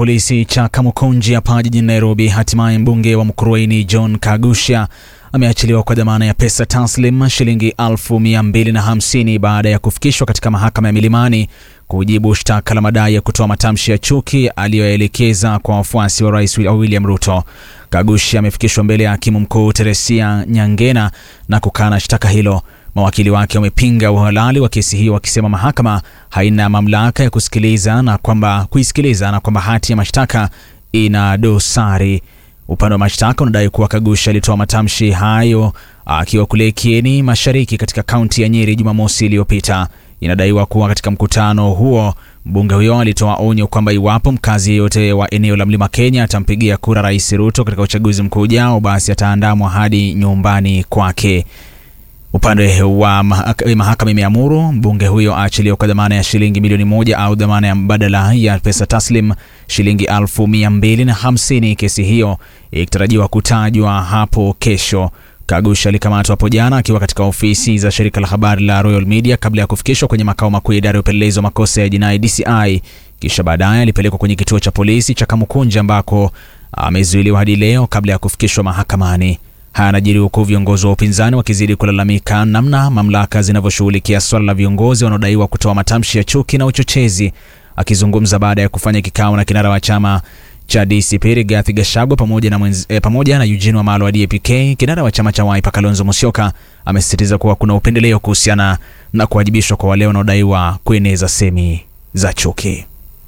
polisi cha Kamukunji hapa jijini Nairobi. Hatimaye mbunge wa Mukurweini John Kagusha ameachiliwa kwa dhamana ya pesa taslim shilingi elfu mia mbili na hamsini baada ya kufikishwa katika mahakama ya Milimani kujibu shtaka la madai ya kutoa matamshi ya chuki aliyoelekeza kwa wafuasi wa rais William Ruto. Kagusha amefikishwa mbele ya hakimu mkuu Teresia Nyangena na kukana shtaka hilo. Mawakili wake wamepinga uhalali wa kesi hiyo wakisema mahakama haina mamlaka ya kusikiliza na kwamba kuisikiliza na kwamba hati ya mashtaka ina dosari. Upande wa mashtaka unadai kuwa Kagusha alitoa matamshi hayo akiwa kule Kieni Mashariki katika kaunti ya Nyeri Jumamosi iliyopita. Inadaiwa kuwa katika mkutano huo mbunge huyo alitoa onyo kwamba iwapo mkazi yeyote wa eneo la Mlima Kenya atampigia kura Rais Ruto katika uchaguzi mkuu ujao, basi ataandamwa hadi nyumbani kwake. Upande wa mahakama imeamuru mbunge huyo aachiliwe kwa dhamana ya shilingi milioni moja au dhamana ya mbadala ya pesa taslim shilingi elfu mia mbili na hamsini. Kesi hiyo ikitarajiwa kutajwa hapo kesho. Kagusha alikamatwa hapo jana akiwa katika ofisi za shirika la habari la Royal Media kabla ya kufikishwa kwenye makao makuu ya idara ya upelelezi wa makosa ya jinai DCI. Kisha baadaye alipelekwa kwenye kituo cha polisi cha Kamukunji ambako amezuiliwa hadi leo kabla ya kufikishwa mahakamani. Haya yanajiri huku viongozi wa upinzani wakizidi kulalamika namna mamlaka zinavyoshughulikia swala la viongozi wanaodaiwa kutoa matamshi ya chuki na uchochezi. Akizungumza baada ya kufanya kikao na kinara wa chama cha DCP Rigathi Gachagua pamoja na, mwenz, eh, pamoja na Eugene Wamalwa wa DAP-K, kinara wa chama cha Wiper Kalonzo Musyoka amesisitiza kuwa kuna upendeleo kuhusiana na kuwajibishwa kwa wale wanaodaiwa kueneza semi za chuki.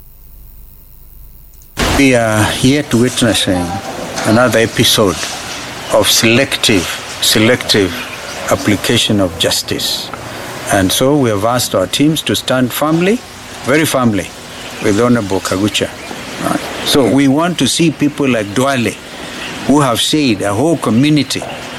We are yet witnessing another episode of selective, selective application of justice. And so we have asked our teams to stand firmly, very firmly, with Honorable Kagucha. Right? So we want to see people like Dwale, who have said a whole community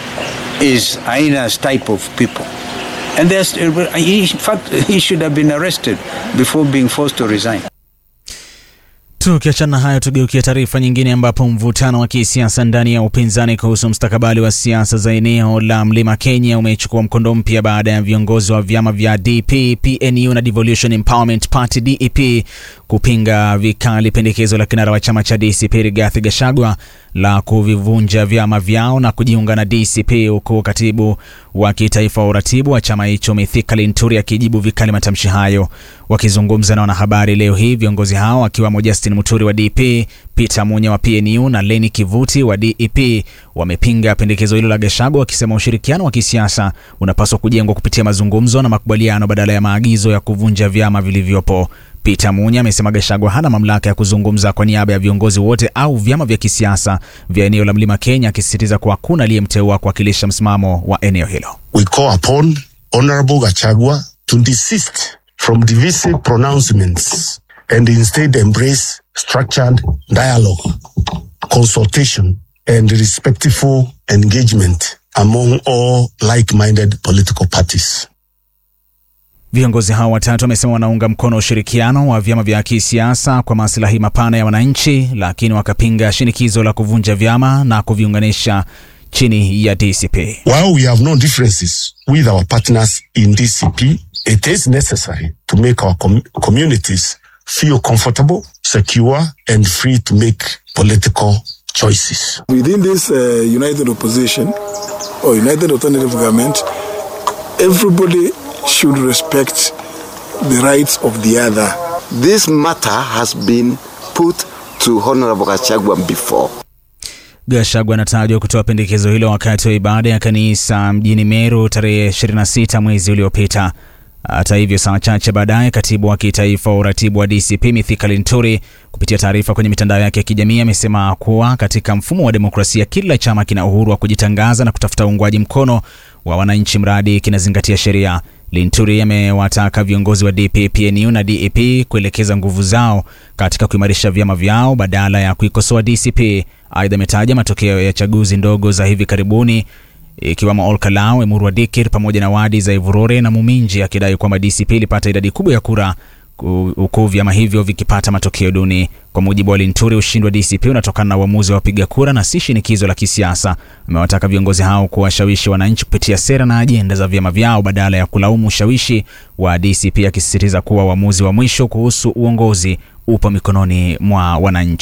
is Aina's type of people. And there's, in fact, he should have been arrested before being forced to resign. Tukiachana na hayo, tugeukia taarifa nyingine ambapo mvutano wa kisiasa ndani ya upinzani kuhusu mustakabali wa siasa za eneo la Mlima Kenya umechukua mkondo mpya baada ya viongozi wa vyama vya DP, PNU na Devolution Empowerment Party DEP kupinga vikali pendekezo la kinara wa chama cha DCP Rigathi Gachagua la kuvivunja vyama vyao na kujiunga na DCP, huku katibu wa kitaifa wa uratibu wa chama hicho Mithika Linturi akijibu vikali matamshi hayo. Wakizungumza na wanahabari leo hii, viongozi hao wakiwamo Justin Muturi wa DP, Peter Munya wa PNU na Leni Kivuti wa DEP wamepinga pendekezo hilo la Gachagua, wakisema ushirikiano wa kisiasa unapaswa kujengwa kupitia mazungumzo na makubaliano badala ya maagizo ya kuvunja vyama vilivyopo. Peter Munya amesema Gachagua hana mamlaka ya kuzungumza kwa niaba ya viongozi wote au vyama vya kisiasa vya eneo la Mlima Kenya, akisisitiza kuwa hakuna aliyemteua kuwakilisha msimamo wa eneo hilo. We call upon Honorable Gachagua to desist from divisive pronouncements and instead embrace structured dialogue, consultation and respectful engagement among all like-minded political parties. Viongozi hao watatu wamesema wanaunga mkono ushirikiano wa vyama vya kisiasa kwa maslahi mapana ya wananchi, lakini wakapinga shinikizo la kuvunja vyama na kuviunganisha chini ya DCP. While we have no differences with our partners in DCP, it is necessary to make our com communities feel comfortable, secure and free to make political choices. Within this uh, united opposition or united alternative government, everybody should respect the rights of the other. This matter has been put to Honorable Gachagua before. Gachagua anatajwa kutoa pendekezo hilo wakati wa ibada ya kanisa mjini Meru tarehe 26 mwezi uliopita. Hata hivyo, saa chache baadaye, katibu wa kitaifa wa uratibu wa DCP Mithika Linturi kupitia taarifa kwenye mitandao yake ya kijamii amesema kuwa katika mfumo wa demokrasia kila chama kina uhuru wa kujitangaza na kutafuta uungwaji mkono wa wananchi mradi kinazingatia sheria. Linturi amewataka viongozi wa DP, PNU na DEP kuelekeza nguvu zao katika kuimarisha vyama vyao badala ya kuikosoa DCP. Aidha, ametaja matokeo ya chaguzi ndogo za hivi karibuni ikiwemo Olkalau, Emurua Dikir pamoja na wadi za Ivurore na Muminji, akidai kwamba DCP ilipata idadi kubwa ya kura huku vyama hivyo vikipata matokeo duni. Kwa mujibu wa Linturi, ushindi wa DCP unatokana na uamuzi wa wapiga kura na si shinikizo la kisiasa. Amewataka viongozi hao kuwashawishi wananchi kupitia sera na ajenda za vyama vyao badala ya kulaumu ushawishi wa DCP, akisisitiza kuwa uamuzi wa mwisho kuhusu uongozi upo mikononi mwa wananchi.